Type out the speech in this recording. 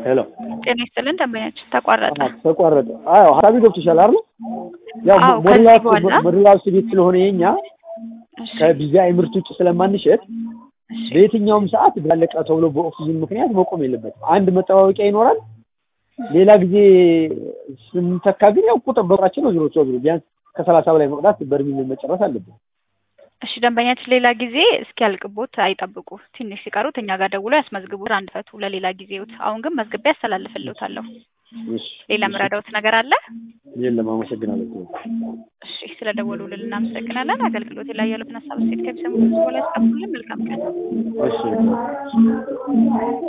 ሄሎ ጤና ይስጥልን ደንበኛችን ተቋረጠ። ተቋረጠ። አዎ ሀሳቢ ገብቶሻል አይደል? ያው አዎ፣ ሞዴል ከዚህ ሀውስ በኋላ ሞዴል ሀውስ ቤት ስለሆነ የኛ እሺ፣ ከቢዚአይ ምርት ውጭ ስለማንሸጥ እሺ፣ በየትኛውም ሰዓት ባለቀ ተብሎ በኦክሲጅን ምክንያት መቆም የለበትም። አንድ መጠባበቂያ ይኖራል። ሌላ ጊዜ ስንተካ ግን ያው ቁጥር በቁጥራችን ነው ዞሮ ዞሮ ቢያንስ ከሰላሳ በላይ መቅዳት በርሚል መጨረስ አለብን። እሺ ደንበኛችን ሌላ ጊዜ እስኪያልቅቦት አይጠብቁ። ትንሽ ሲቀሩት እኛ ጋር ደውሎ ያስመዝግቡ። አንድ ፈቱ ለሌላ ጊዜዎት። አሁን ግን መዝግቤ ያስተላልፍልዎታለሁ። እሺ ሌላ የምረዳዎት ነገር አለ? የለም፣ አመሰግናለሁ። እሺ ስለደወሉልን እናመሰግናለን። አገልግሎት ላይ ያሉትን ሀሳብ ሴት ከሚሰሙ በኋላ ያስቀምጡልን። መልካም ቀን። እሺ